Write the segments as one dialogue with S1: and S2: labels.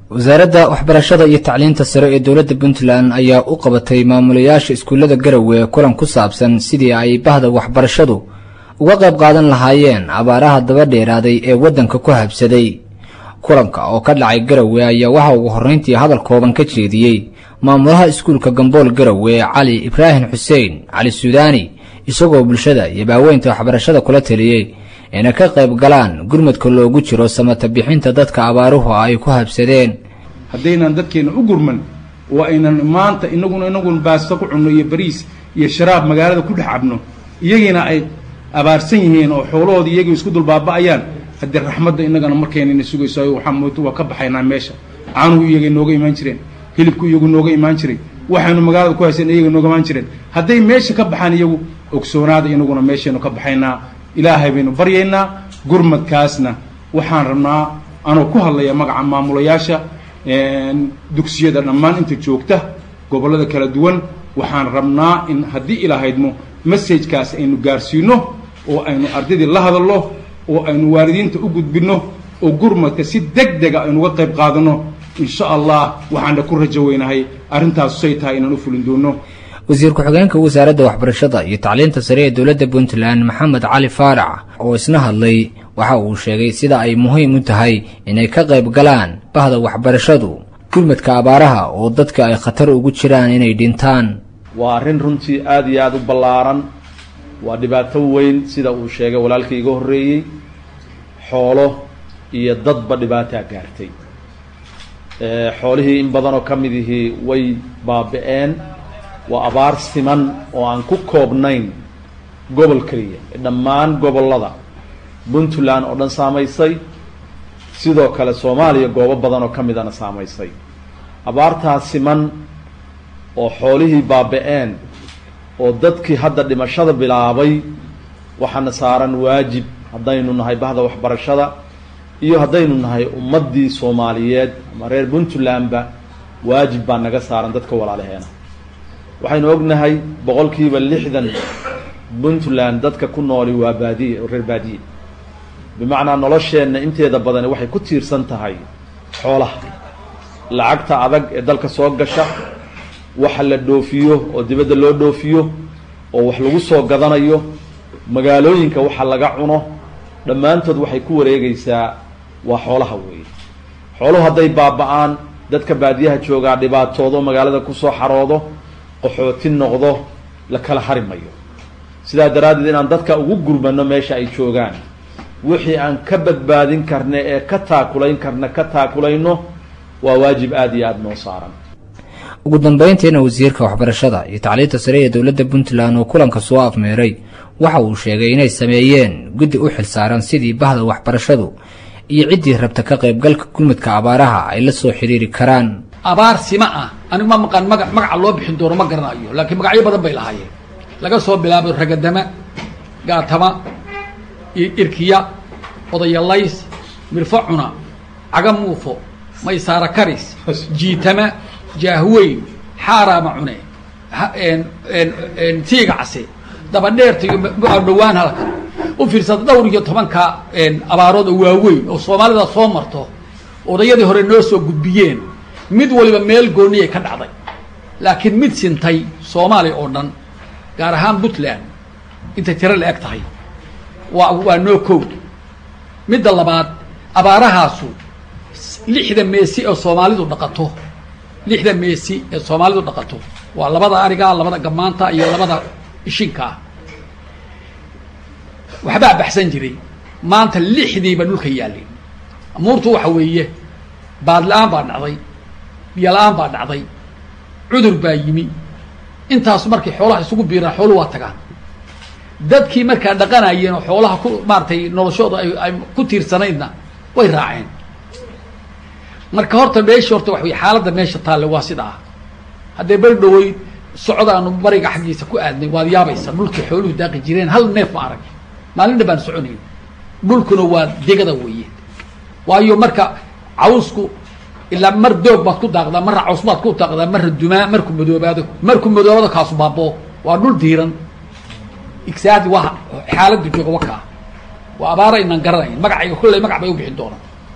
S1: wasaaradda waxbarashada iyo tacliinta sare ee dowladda puntland ayaa u qabatay maamulayaasha iskuullada garowe kulan ku saabsan sidii ay bahda waxbarashadu uga qayb qaadan lahaayeen abaaraha daba dheeraaday ee waddanka ku habsaday kulanka oo ka dhacay garowe ayaa waxa ugu horrayntii hadal kooban ka jeediyey maamulaha iskuulka gambool garowe cali ibraahim xuseen cali suudaani isagoo bulshada iyo baaweynta waxbarashada kula taliyey inay ka qayb galaan gurmadka loogu jiro samata bixinta dadka abaaruhu ay ku habsadeen
S2: haddaynan dadkeenna u gurman oo aynan maanta inaguna inagun baasto ku cunno iyo bariis iyo sharaab magaalada ku dhex cabno iyagiina ay abaarsan yihiin oo xoolahoodii iyagii isku dulbaaba'ayaan haddii raxmadda innagana markaynayna sugayso waxaa mooto waa ka baxaynaa meesha caanuhu iyagay nooga imaan jireen hilibku iyagu nooga imaan jiray waxaynu magaalada ku haysan iyaga nooga imaan jireen hadday meesha ka baxaan iyagu ogsoonaada inaguna meeshaynu ka baxaynaa ilaahay baynu baryaynaa gurmadkaasna waxaan rabnaa anoo ku hadlaya magaca maamulayaasha dugsiyada dhammaan inta joogta gobollada kala duwan waxaan rabnaa in haddii ilaahaydmo messajkaas aynu gaarsiino oo aynu ardaydii la hadalno oo aynu waalidiinta u gudbinno oo gurmadka si deg dega aynuga qayb qaadano insha allah waxaana ku rajo weynahay arrintaas say tahay inaan u fulin doono
S1: wasiir ku-xigeenka wasaaradda waxbarashada iyo tacliinta sare ee dowladda puntland maxamed cali faarac oo isna hadlay waxa uu sheegay sida ay muhiim u tahay inay ka qayb galaan bahda waxbarashadu gurmadka abaaraha oo dadka ay khatar ugu jiraan inay dhintaan
S3: waa arrin runtii aada iyo aada u ballaaran waa dhibaato weyn sida uu sheegay walaalkii iga horreeyey xoolo iyo dadba dhibaataa gaartay xoolihii in badanoo ka mid ihii way baabi-een waa abaar siman oo aan ku koobnayn gobol keliya dhammaan gobollada puntland oo dhan saamaysay sidoo kale soomaaliya goobo badan oo ka midana saamaysay abaartaas siman oo xoolihii baabi-een oo dadkii hadda dhimashada bilaabay waxaana saaran waajib haddaynu nahay bahda waxbarashada iyo haddaynu nahay ummaddii soomaaliyeed ama reer puntlandba waajib baa naga saaran dadka walaalaheena waxaynu ognahay boqolkiiba lixdan puntland dadka ku nooli waa baadiye oo reer baadiye bimacnaa nolosheenna inteeda badani waxay ku tiirsan tahay xoolaha lacagta adag ee dalka soo gasha waxa la dhoofiyo oo dibadda loo dhoofiyo oo wax lagu soo gadanayo magaalooyinka waxa laga cuno dhammaantood waxay ku wareegaysaa waa xoolaha weeye xooluhu hadday baaba-aan dadka baadiyaha joogaa dhibaatoodo magaalada kusoo xaroodo qaxooti noqdo la kala hari mayo sidaa daraaddeed inaan dadka ugu gurmano meesha ay joogaan wixii aan ka badbaadin karna ee ka taakulayn karna ka taakulayno waa waajib aada iyo aada noo saaran
S1: ugu dambayntiina wasiirka waxbarashada iyo tacliinta sare ee dowladda puntland oo kulanka soo afmeeray waxa uu sheegay inay sameeyeen guddi u xilsaaran sidii bahda waxbarashadu iyo ciddii rabta ka qaybgalka gurmudka abaaraha ay la soo xidhiiri karaan
S4: abaar sima ah anigu ma maqaan maga magaca loo bixin doono ma garanayo laakiin magacyo badan bay lahaayeen laga soo bilaabo ragadama gaatama irkiya odayalays mirfo cuna caga muufo maysaara karis jiitama jaahweyn xaaraama cune tiiga case dabadheerta iyo dhawaan halka u fiirsada dhowr iyo tobanka abaarood oo waaweyn oo soomaalida soo marto odayadii hore noo soo gudbiyeen mid waliba meel gooniyay ka dhacday laakiin mid sintay soomaaliya oo dhan gaar ahaan puntland intay tiro la eg tahay waa waa noo kow midda labaad abaarahaasu lixda meesi oo soomaalidu dhaqato lixda meesi ee soomaalidu dhaqato waa labada ariga labada gamaanta iyo labada ishinkaa waxbaa baxsan jiray maanta lixdiiba dhulka yaalleen amuurtu waxa weeye baad la-aan baa dhacday biyo la-aan baa dhacday cudur baa yimi intaas markay xoolaha isugu biiraan xooluhu waa tagaan dadkii markaa dhaqanayeen oo xoolaha ku maaratay noloshooda ay ay ku tiirsanaydna way raaceen marka horta meesha horta waxa wey xaaladda meesha taalle waa sida ah haddee beri dhaweyd socdaanu bariga xaggiisa ku aadnay waad yaabaysa dhulkii xooluhu daaqi jireen hal neef ma arag maalin dhan baan soconayn dhulkuna waa degada weeye waayo marka cawsku ilaa mar doog baad ku daaqdaa marra caws baad ku daaqdaa marra dumaa marku madoobaado marku madoobado kaasu baaboo waa dhul diiran igsaadi waa xaaladda jooga wakaa waa abaara inaan garanayn magacayga kolley magac bay u bixin doonaan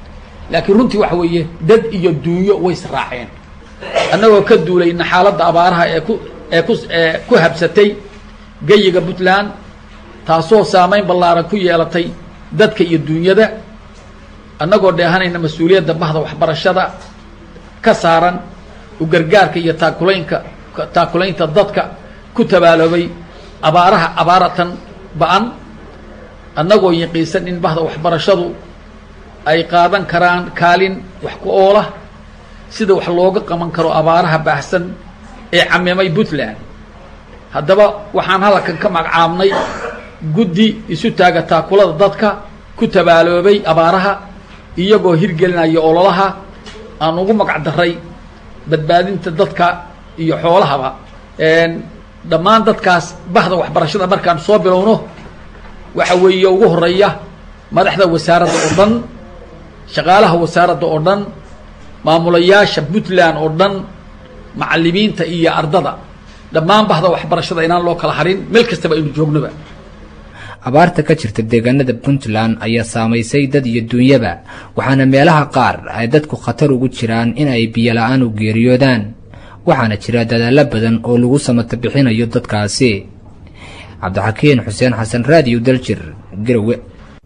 S4: laakiin runtii waxa weeye dad iyo duunyo way israaceen annagoo ka duulayna xaaladda abaaraha ee ku ee ku ee ku habsatay geyiga puntland taasoo saameyn ballaaran ku yeelatay dadka iyo duunyada annagoo dheehanayna mas-uuliyadda bahda waxbarashada ka saaran u gargaarka iyo taakulaynka taakulaynta dadka ku tabaaloobay abaaraha abaaratan ba-an annagoo yaqiinsan in bahda waxbarashadu ay qaadan karaan kaalin wax ku oola sida wax looga qaban karo abaaraha baahsan ee camimay puntland haddaba waxaan halkan ka magacaabnay guddi isu taaga taakulada dadka ku tabaaloobay abaaraha iyagoo hirgelinaya ololaha aan ugu magac daray badbaadinta dadka iyo xoolahaba dhammaan dadkaas bahda waxbarashada markaan soo bilowno waxa weeye ugu horeeya madaxda wasaaradda oo dhan shaqaalaha wasaaradda oo dhan maamulayaasha puntland oo dhan macalimiinta iyo ardada dhammaan bahda waxbarashada inaan loo kala harin meel kastaba aynu joognoba
S1: abaarta ka jirta deegaanada puntland ayaa saamaysay dad iyo duunyaba waxaana meelaha qaar ay dadku khatar ugu jiraan in ay biyola-aan u geeriyoodaan waxaana jira dadaallo badan oo lagu samata bixinayo dadkaasi cabdixakiin xuseen xasan raadiyo daljir garowe